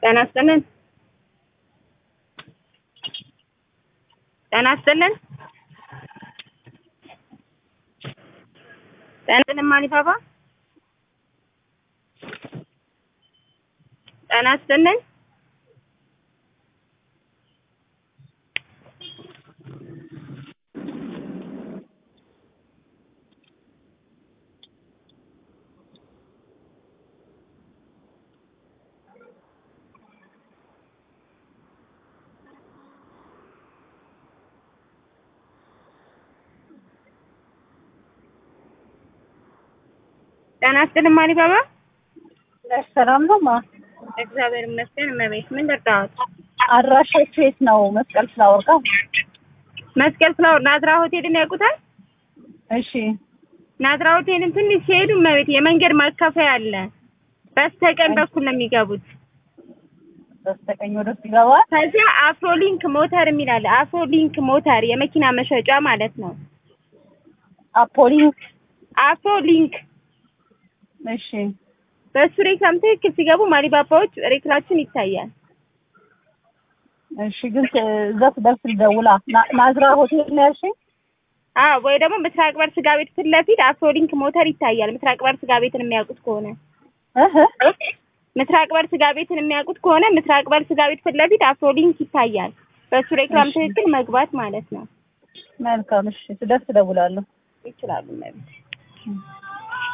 ጤና ይስጥልን ጤና ይስጥልን ጤና ይስጥልን ማሊፋፋ ጤና ይስጥልን ጤና ይስጥልን ማሊባባ ሰላም ነው ማ እግዚአብሔር ይመስገን እመቤት ምን ልርዳዎት አድራሻችሁ የት ነው? መስቀል ፍላወር ጋር። መስቀል ፍላወር ናዝራ ሆቴልን ያውቁታል እሺ ናዝራ ሆቴልን ትንሽ ሲሄዱ እመቤት የመንገድ ማከፋያ አለ በስተቀኝ በኩል ነው የሚገቡት በስተቀኝ ወደ ውስጥ ይገባል። ከዚያ አፍሮሊንክ ሞተር የሚል አለ አፍሮሊንክ ሞተር የመኪና መሸጫ ማለት ነው አፖሊንክ አፍሮሊንክ እሺ በእሱ ሬክላም ትክክል ሲገቡ ማሊባባዎች ሬክላችን ይታያል እሺ ግን እዛ ስደርስ ልደውላ ና- ናዝራ ሆቴል ነው ያልሽኝ? አዎ ወይ ደግሞ ምስራቅ በር ስጋ ቤት ፊት ለፊት አፍሮሊንክ ሞተር ይታያል ምስራቅ በር ስጋ ቤትን የሚያውቁት ከሆነ እህ ምስራቅ በር ስጋ ቤትን የሚያውቁት ከሆነ ምስራቅ በር ስጋ ቤት ፊት ለፊት አፍሮሊንክ ይታያል በእሱ ሬክላም እሺ። ትክክል መግባት ማለት ነው መልካም እሺ ስደርስ እደውላለሁ። ይችላሉ ማለት